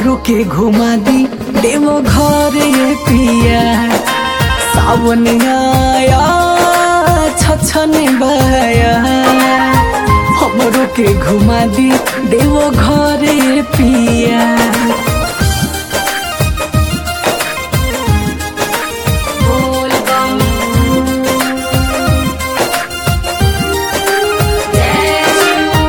हमरो के घुमा दी देवो घरे पिया सावन आया छछन बया हमरो के घुमा दी देवो घरे पिया बोल बम जय शिव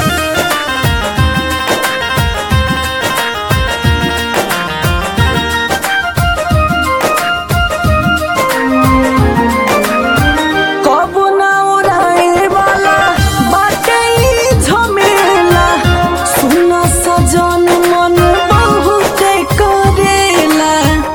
कबो ना उड़ाए वाला बाटे ई झमेला सुन सजन मन बहुते करेला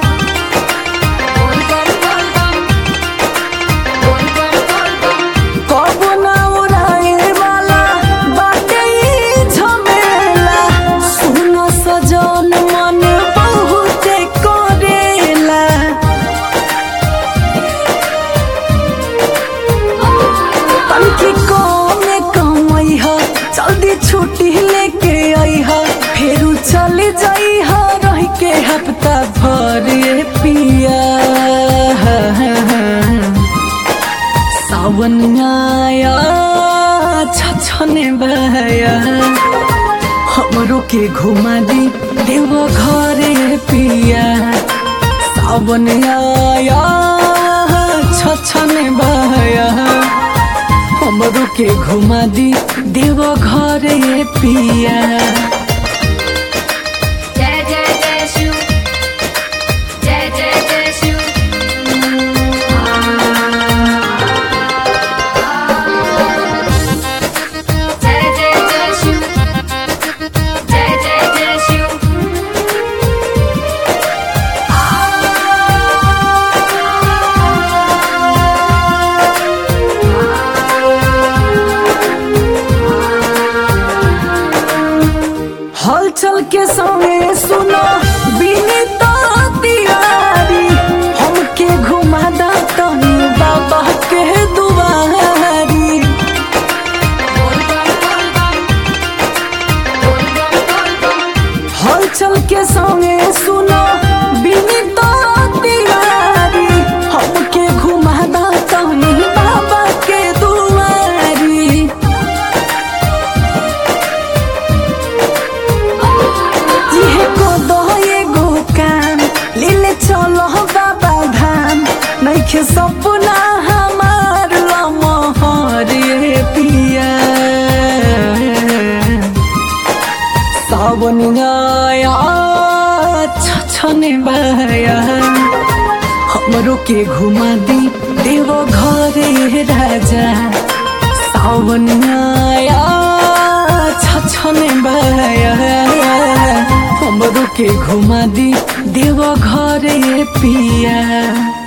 बोल बम बोल बम बोल बम बोल बम कबो ना उड़ाए वाला बाटे ई झमेला सुन सजन मन बहुते करेला तनकी कमे कमई ह जल्दी छुट्टी लेके आई ह फेरू चले जाई ह रह के हफ्ता भर ये पिया सावन आया छछने बया हमरो के घुमा दी देव घरे पिया सावन आया छछने बया हमरो के घुमा दी देव घरे पिया जय जय जय शिव जय जय जय शिव जय जय जय शिव जय जय जय शिव हलचल के समय सुनो बिनीत तिवारी हमके घुमा दा तनी बाबा के दुआरी बोल बम बोल बम बोल बम बोल बम हलचल के समय सुनो बिनीत तिवारी हमके घुमा दा तनी बाबा के दुआरी जिहे को दो एगो काम लीले चलो बाबा धाम नइखे सपना हमार लमहर ये पिया सावन आया छछने बया हमरो के घुमा दी देव घरे राजा सावन आया छछने बया हमरो के घुमा दी देव घरे पिया